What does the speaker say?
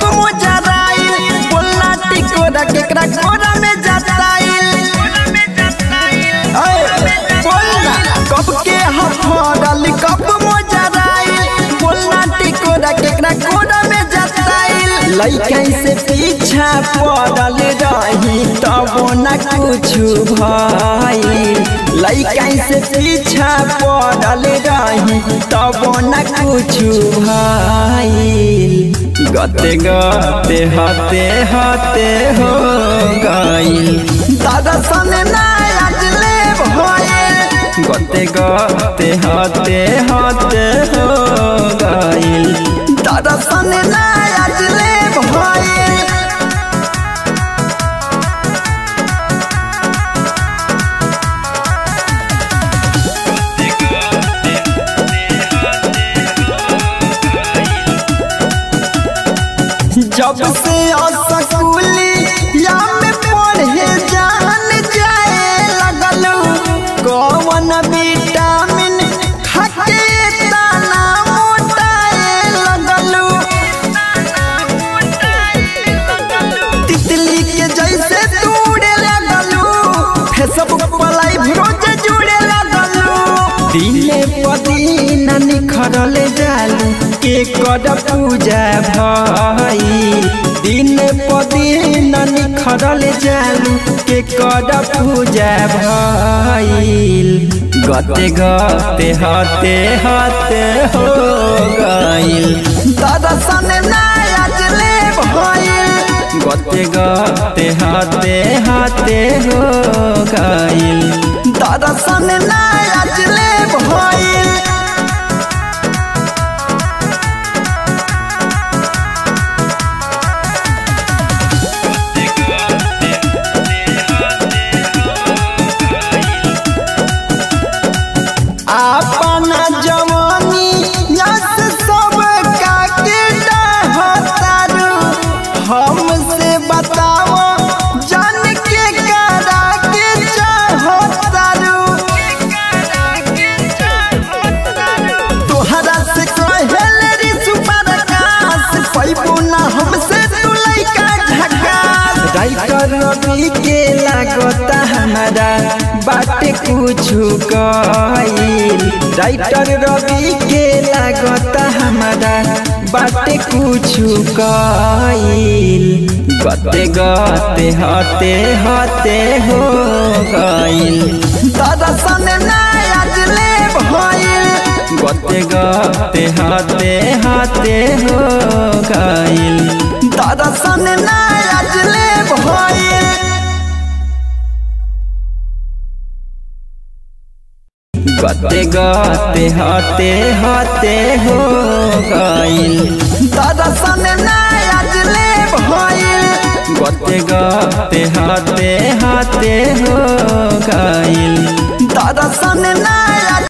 कब मोजराइल बोलना टिकोरा केकरा कोरा में जताइल ऐ, बोलना कब के हफड़ल कब मोजराइल बोलना टिकोरा केकरा कोरा में जताइल लइका से पीछा पड़ल रही तब न कुछ भइल लइका से पीछा पड़ल रही तब न कुछ भइल गते गते हते हते हो गइल दादा सने ना अजले भइल गते गते हते हते हो गइल दादा सने ना अजले भइल जब से स्कूली या में पढ़े जान जाए लगल कौन विटामिन खाके दाना मोटाए लगल तितली के जैसे तूड़े लगल फेसबुक पर लाइव रोज जुड़े लगल दिने पदीन निखरल जालू के कर पूजा भई दिन पदीन निखरल जालू के कर पूजा भइल गते गते हते हते हो गइल दादा सने ना अजले भइल गते गते हाथे हाथे हो गइल दादा सने ना अजले भइल अपना जवानी यस सब काके डहतारू हमसे बताओ जान के करा के चाहतारू तोहरा से कहल रे सुपर आकाश पैबू ना हमसे तू लइका झकास राइटर रवि के लागता हमारा बाटे कुछ कइल राइटर रवि के लागता हमारा बाटे कुछ कइल गते गते हते हते हो गइल दादा सने ना अजले भइल गते गते हाथे हाथे हो गइल दादा सने ना अजले भइल गते गते हाथे हाथे हो गइल दादा सने ना अजले भइल गते गते हाथे हाथे हो गइल दादा सने ना